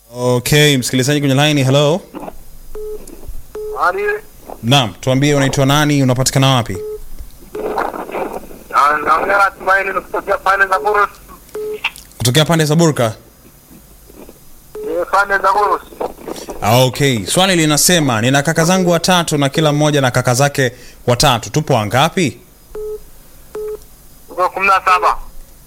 Okay, msikilizaji kwenye line, hello. Hali Naam, tuambie unaitwa nani, unapatikana wapi? na- naongea na Tumaini kutokea pande za Burus. Kutokea pande za Burka. Eh, pande za Burus. Ah, Okay, swali linasema nina kaka zangu watatu na kila mmoja na kaka zake watatu. Tupo wangapi? Uko kumi na saba.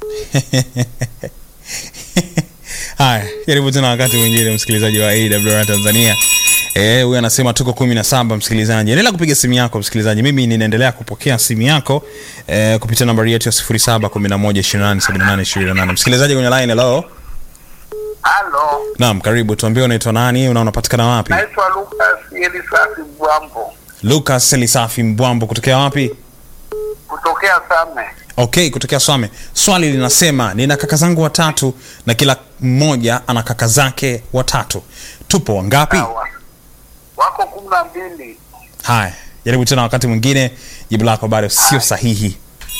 Haya, jaribu tena wakati mwingine, msikilizaji wa AWR Tanzania. Eh, huyu anasema tuko kumi na saba. Msikilizaji, endelea kupiga simu yako msikilizaji. Mimi ninaendelea kupokea simu yako eh, kupitia nambari yetu ya 0711287828. Msikilizaji kwenye line, hello. Halo. Naam, karibu. Tuambie unaitwa nani na unapatikana wapi? Naitwa Lucas Elisasi Bwambo Lucas Elisafi Mbwambo kutokea wapi? kutokea Same. Okay, kutokea Swame. Swali linasema nina kaka zangu watatu na kila mmoja ana kaka zake watatu. Tupo wangapi? Sawa. Wako kumi na mbili. Haya, jaribu tena wakati mwingine, jibu lako bado sio sahihi.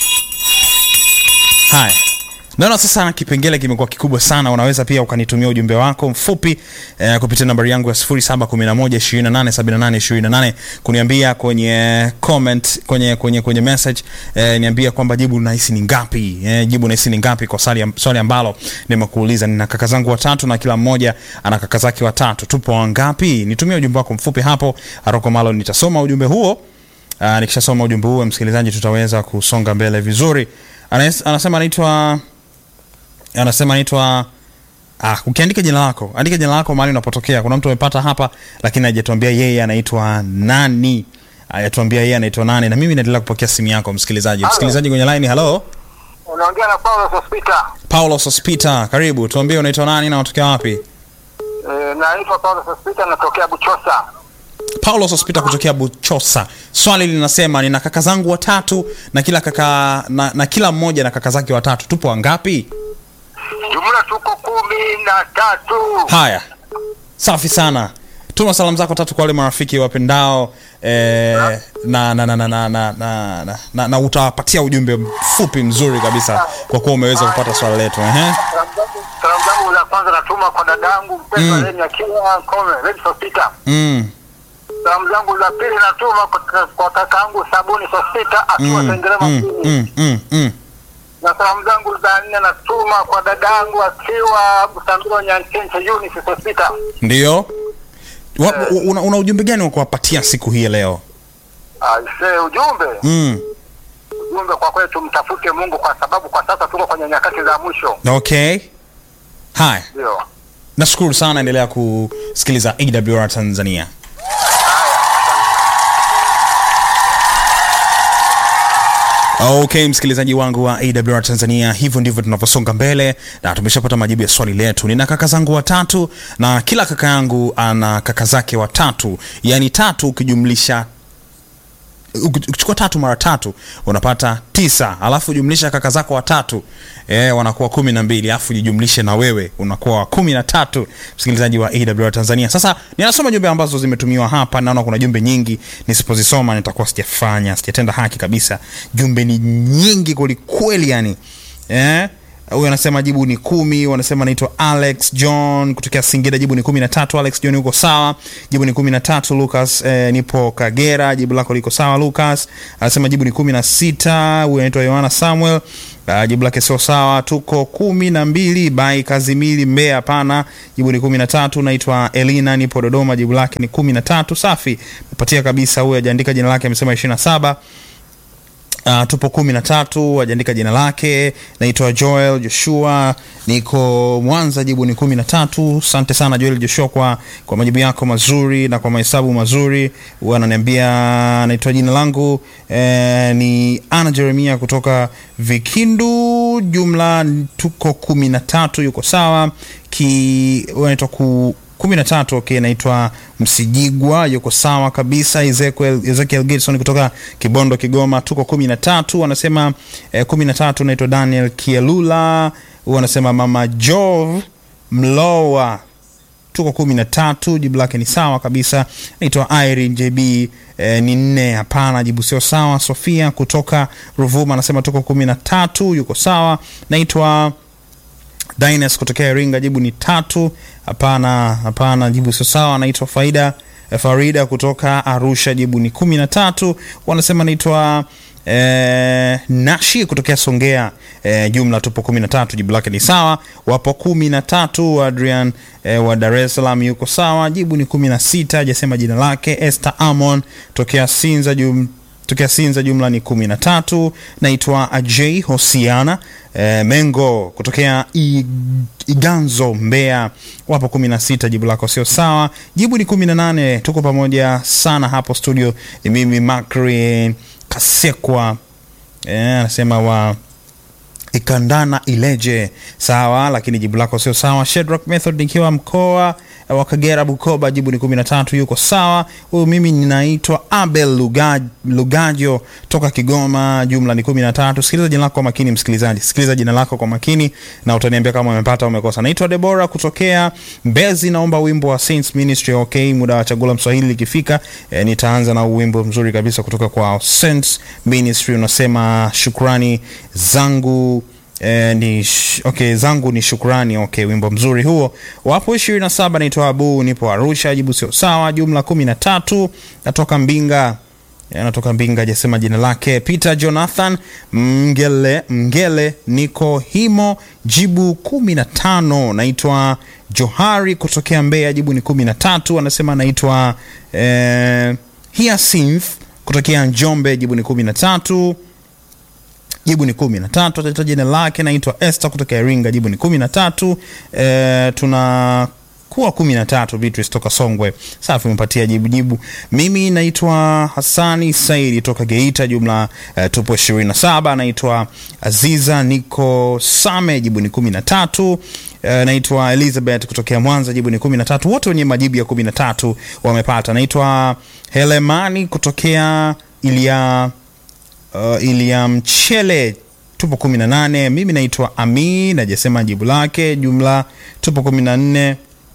Haya, naona sasa kipengele kimekuwa kikubwa sana. Unaweza pia ukanitumia ujumbe wako mfupi eh, kupitia nambari yangu ya 0711287828 kuniambia kwenye comment, kwenye kwenye kwenye message eh, niambia kwamba jibu nahisi ni ngapi eh, jibu nahisi ni ngapi kwa swali, swali ambalo nimekuuliza. Nina kaka zangu watatu na kila mmoja ana kaka zake watatu. Tupo wangapi? Nitumie ujumbe wako mfupi hapo Aroko Malo, nitasoma ujumbe huo. Uh, nikishasoma ujumbe huo msikilizaji, tutaweza kusonga mbele vizuri. Anas, anasema anaitwa anasema anaitwa ah, ukiandika jina lako andika jina lako mahali unapotokea. Kuna mtu amepata hapa, lakini hajatuambia yeye anaitwa nani, hajatuambia yeye anaitwa nani, na mimi naendelea kupokea simu yako msikilizaji. Halo. Msikilizaji kwenye line, hello Unaongea na Paulo Sospita. Paulo Sospita, karibu. Tuambie unaitwa nani na unatokea wapi? Eh, naitwa Paulo Sospita natokea Buchosa. Paulo Sospita kutokea Buchosa. Swali linasema nina kaka zangu watatu na kila kaka na, na kila mmoja na kaka zake watatu. Tupo wangapi? Jumla tuko kumi na tatu. Haya, safi sana. Tuma salamu zako tatu kwa wale marafiki wapendao eh, na, na, na, na, na, na, na, na, na, na utawapatia ujumbe mfupi mzuri kabisa kwa kuwa umeweza kupata swali letu. Ehe. Salamu zangu- Salamu zangu za kwanza natuma kwa dadangu mpendwa Mm. Leni akiwa Kome, Leni Sospita. Mm, Salamu zangu za pili natuma kwa- kwa kakaangu Sabuni Sospita akiwa mm, Sengerema mm, mjini. mm, mm, mm. na salamu zangu za nne natuma kwa dadangu akiwa Busambiro Nyanchenche Eunice Sospita. Ndio. Wa- Una, una ujumbe gani wa kuwapatia siku hii ya leo? Aise, ujumbe Mm. ujumbe kwa kweli, tumtafute Mungu kwa sababu kwa sasa tuko kwenye nyakati za mwisho. Okay. Haya, Ndio. nashukuru sana, endelea kusikiliza AWR Tanzania. Okay, msikilizaji wangu wa AWR Tanzania, hivyo ndivyo tunavyosonga mbele na tumeshapata majibu ya swali letu. Nina kaka zangu watatu na kila kaka yangu ana kaka zake watatu, yaani tatu ukijumlisha ukichukua tatu mara tatu unapata tisa alafu jumlisha kaka zako watatu e, wanakuwa kumi na mbili alafu jijumlishe na wewe unakuwa wa kumi na tatu msikilizaji wa awr tanzania sasa ninasoma jumbe ambazo zimetumiwa hapa naona kuna jumbe nyingi nisipozisoma nitakuwa sijafanya sijatenda haki kabisa jumbe ni nyingi kwelikweli yani eh? huyu anasema jibu ni kumi wanasema naitwa alex john kutokea singida jibu ni kumi na tatu alex john uko sawa jibu ni kumi na tatu lucas eh, nipo kagera jibu lako liko sawa lucas anasema jibu ni kumi na sita huyu anaitwa yohana samuel Uh, jibu lake sio sawa tuko kumi na mbili bai kazimili mbea hapana jibu ni kumi na tatu naitwa elina nipo dodoma jibu lake ni kumi na tatu safi mepatia kabisa huyu ajaandika jina lake amesema ishiri na saba Uh, tupo kumi na tatu ajaandika jina lake naitwa joel joshua niko mwanza jibu ni kumi na tatu asante sana joel joshua kwa, kwa majibu yako mazuri na kwa mahesabu mazuri huwa ananiambia naitwa jina langu eh, ni ana jeremia kutoka vikindu jumla tuko kumi na tatu yuko sawa ki huwa anaitwa ku kumi na tatu okay, naitwa Msijigwa, yuko sawa kabisa. Ezekiel, Ezekiel Gibson kutoka Kibondo, Kigoma, tuko kumi na tatu. Anasema eh, kumi na tatu. Naitwa Daniel Kielula, huyu anasema mama Jov Mlowa tuko kumi na tatu jibu lake ni sawa kabisa naitwa irene jb eh, ni nne hapana jibu sio sawa sofia kutoka ruvuma anasema tuko kumi na tatu yuko sawa naitwa Dines kutokea Iringa, jibu ni tatu. Hapana, hapana, jibu sio sawa. Anaitwa Faida eh, Farida kutoka Arusha, jibu ni kumi na tatu. Wanasema anaitwa eh, Nashi kutokea Songea, eh, jumla tupo kumi na tatu, jibu lake ni sawa. Wapo kumi na tatu. Adrian eh, wa Dar es Salaam yuko sawa, jibu ni kumi na sita, hajasema jina lake. Esther Amon tokea Sinza jum, tokea Sinza jumla ni kumi na tatu. Naitwa Ajay Hosiana e, Mengo kutokea I, Iganzo Mbeya, wapo kumi na sita. Jibu lako sio sawa, jibu ni kumi na nane. Tuko pamoja sana hapo studio, ni mimi Makri Kasekwa anasema e, wa Ikandana Ileje, sawa, lakini jibu lako sio sawa. Shedrack Method nikiwa mkoa wa Kagera Bukoba, jibu ni kumi na tatu, yuko sawa. Huyu mimi ninaitwa Abel Lugaj, Lugajo toka Kigoma, jumla ni kumi na tatu. Sikiliza jina lako kwa makini, msikilizaji, sikiliza jina lako kwa makini na utaniambia kama umepata au umekosa. Naitwa Debora kutokea Mbezi, naomba wimbo wa Saints Ministry. Okay, muda wa chagula Mswahili likifika, e, nitaanza na wimbo mzuri kabisa kutoka kwa Saints Ministry, unasema shukrani zangu Eh, ni sh okay, zangu ni shukrani. Okay, wimbo mzuri huo. Wapo ishirini na saba. Naitwa Abu, nipo Arusha, jibu sio sawa. Jumla kumi na tatu. Natoka Mbinga, natoka Mbinga, hajasema jina lake. Peter Jonathan Mngele, Mngele niko Himo, jibu kumi na tano. Naitwa Johari kutokea Mbeya, jibu ni kumi na tatu. Anasema naitwa eh, Hyacinth kutokea Njombe, jibu ni kumi na tatu jibu ni kumi na tatu. Atataja jina lake, naitwa Esther kutoka Iringa, jibu ni kumi na tatu. E, tuna kuwa kumi na tatu. Beatrice toka Songwe, safi, umepatia jibu jibu. Mimi naitwa Hasani Saidi toka Geita, jumla e, tupo ishirini na saba. Naitwa Aziza niko Same, jibu ni kumi na tatu. E, naitwa Elizabeth kutokea Mwanza, jibu ni kumi na tatu. Wote wenye majibu ya kumi na tatu wamepata. Naitwa Helemani kutokea Ilia Uh, Ilia Mchele tupo kumi na nane. Mimi naitwa Ami, najasema jibu lake. Jumla tupo kumi na nne.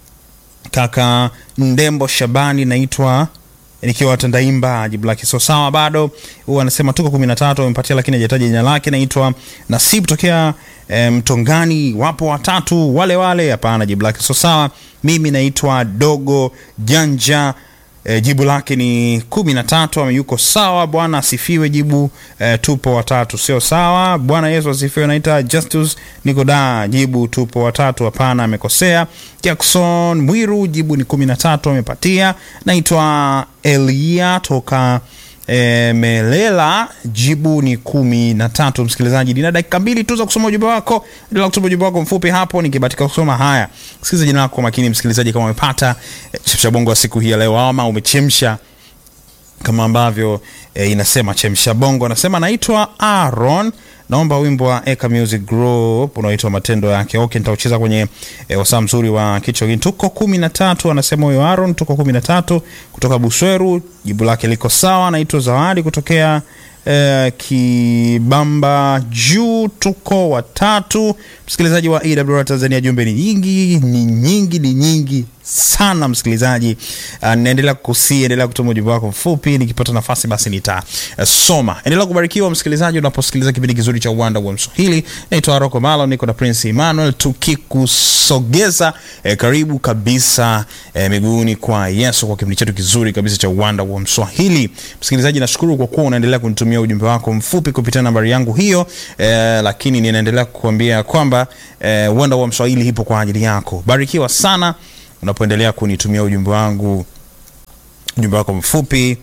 Kaka Ndembo Shabani naitwa nikiwa Tandaimba, jibu lake sio sawa bado. Huyu anasema tuko kumi na tatu, amepatia lakini hajataja jina lake. Naitwa Nasib tokea e, Mtongani, wapo watatu wale wale. Hapana, jibu lake sio sawa. Mimi naitwa Dogo Janja E, jibu lake ni kumi na tatu. Ameyuko sawa. Bwana asifiwe. Jibu e, tupo watatu, sio sawa. Bwana Yesu asifiwe. Naita Justus niko da, jibu tupo watatu. Hapana, amekosea. Jackson Mwiru, jibu ni kumi na tatu, amepatia. Naitwa Elia toka E, Melela jibu ni kumi na tatu. Msikilizaji, nina dakika mbili tu za kusoma ujumbe wako. Endelea kusoma ujumbe wako mfupi hapo, nikibatika kusoma haya. Sikiliza jina lako kwa makini, msikilizaji, kama umepata e, chemsha bongo wa siku hii ya leo, ama umechemsha kama ambavyo e, inasema chemsha bongo. Anasema naitwa Aaron, naomba wimbo wa Eka Music Group unaoitwa matendo yake. Okay, nitaucheza kwenye e, wasaa mzuri wa kichwa hiki. Tuko kumi na tatu, anasema huyo Aaron, tuko kumi na tatu kutoka Busweru. Jibu lake liko sawa. Naitwa Zawadi kutokea e, Kibamba juu, tuko watatu. Msikilizaji wa EWR Tanzania, jumbe ni nyingi, ni nyingi, ni nyingi sana msikilizaji. Uh, naendelea kukusii, endelea kutuma ujumbe wako mfupi, nikipata nafasi basi nitasoma. Uh, endelea kubarikiwa msikilizaji, unaposikiliza kipindi kizuri cha Uwanda wa Mswahili. Naitwa Rocco Malo, niko na Prince Emmanuel tukikusogeza eh, karibu kabisa eh, miguuni kwa Yesu kwa kipindi chetu kizuri kabisa cha Uwanda wa Mswahili. Msikilizaji, nashukuru kwa kuwa unaendelea kunitumia ujumbe wako mfupi kupitia nambari yangu hiyo, eh, lakini ninaendelea kukuambia kwamba eh, Uwanda wa Mswahili ipo kwa ajili yako. Barikiwa sana unapoendelea kunitumia ujumbe wangu ujumbe wako mfupi.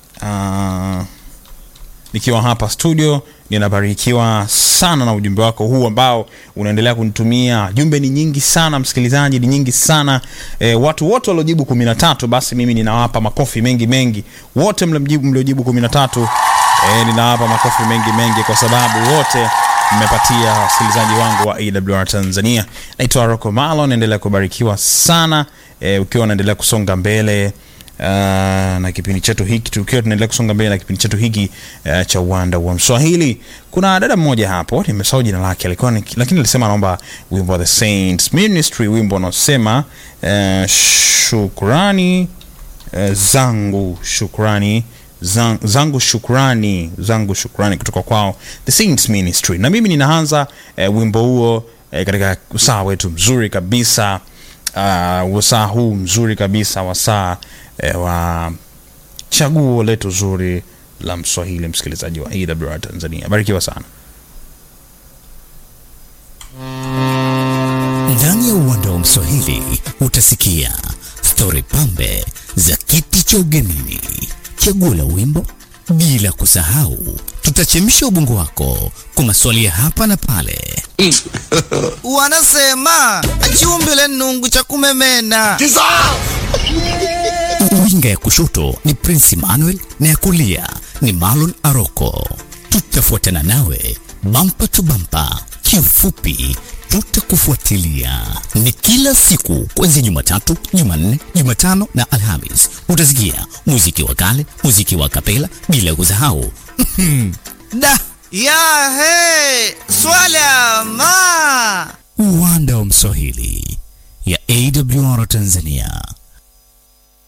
Uh, nikiwa hapa studio ninabarikiwa sana na ujumbe wako huu ambao unaendelea kunitumia. Jumbe ni nyingi sana msikilizaji, ni nyingi sana e, watu wote waliojibu kumi na tatu, basi mimi ninawapa makofi mengi mengi. Wote mliojibu mliojibu kumi na tatu, e, ninawapa makofi mengi mengi kwa sababu wote mmepatia wasikilizaji wangu wa AWR Tanzania. Naitwa Rocco Malo, naendelea kubarikiwa sana e, ukiwa unaendelea kusonga mbele uh, na kipindi chetu hiki, tukiwa tunaendelea kusonga mbele na kipindi chetu hiki uh, cha Uwanda wa Mswahili. Kuna dada mmoja hapo, nimesahau jina lake, alikuwa lakini alisema anaomba wimbo wa The Saints Ministry, wimbo unaosema uh, shukrani uh, zangu, shukrani zang, zangu shukrani zangu shukrani kutoka kwao the Saints Ministry na mimi ninaanza eh, wimbo huo eh, katika usaa wetu mzuri kabisa uh, wasaa huu mzuri kabisa wasaa eh, wa chaguo letu zuri la mswahili msikilizaji wa awr tanzania barikiwa sana Ndani ya uwanda wa Mswahili utasikia stori pambe za kiti cha ugenini, chaguo la wimbo, bila kusahau tutachemsha ubongo wako kwa maswali ya hapa na pale. wanasema achiumbile nungu cha kumemena Winga ya kushoto ni Prince Emmanuel na ya kulia ni Marlon Aroko. Tutafuatana nawe bampa tu bampa, kiufupi tutakufuatilia. Ni kila siku kuanzia Jumatatu, Jumanne, Jumatano na Alhamis. Utasikia muziki wa kale, muziki wa kapela, bila kusahau da ya he swala ma uwanda wa Mswahili ya AWR Tanzania.